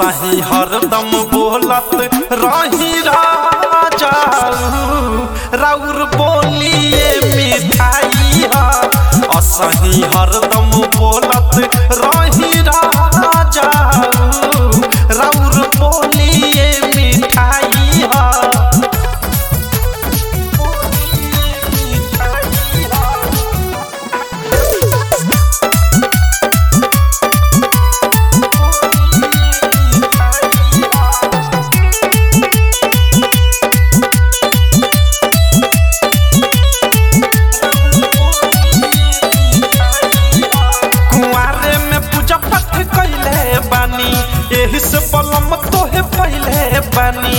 असही हरदम बोलत रही राजा राउर बोलिए मिठाई हा असही हरदम बोलत रही राजा राउर बोलिए मिठाई हा कुआरे में पूजा पाठ कैले बानी एही से पलम तोहे पहले बानी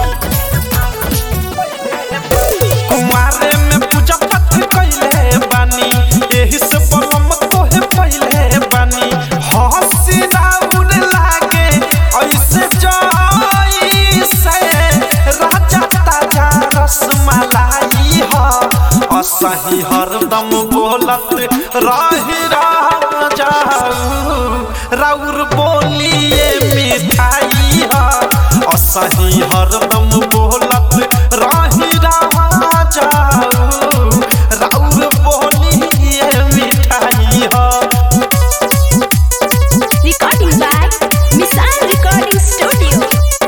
कुआरे में पूजा पाठ कैले बानी एही से पलम तोहे पहले बानी हंसी राउर लागे ऐसे जाई से राजा ताजा रसमलाई ह असही हरदम बोलत रही राजा राउर बोलिए मिठाई हा असही हरदम बोलत रही राजा राउर बोलिए मिठाई हा Recording by Missile Recording Studio.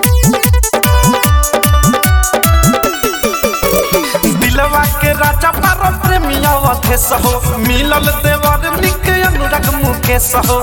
दिलवा के राजा पारो प्रेमिया थे सहो मिलल देवर निक अनुराग मुकेश हो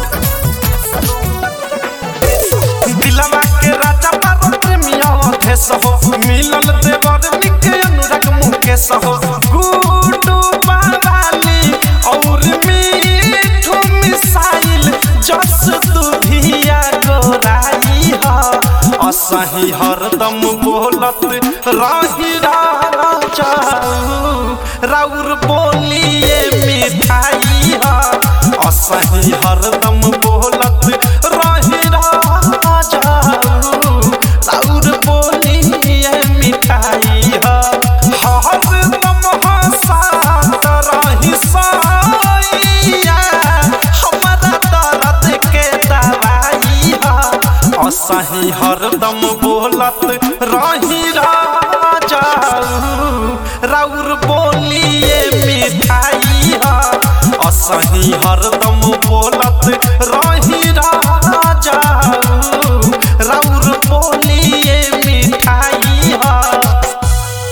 दिलवा के राजा पारो प्रेमिया थे सहो मिलल देवर निक अनुराग मुकेश हो गुडू बाबाली और मीठू मिसाइल जस दुधिया गोराई हा असही हरदम बोलत रही राजा राउर बोलिए मिठाई हा असही हरदम बोलत रही राजा राउर बोलिए मिठाई हा हरदम हंसात रही साइया हमरा दर्द के दवाई हा असही हरदम बोलत रही राजा राउर बोलिए मिठाई हा असही हरदम बोलत रही राजा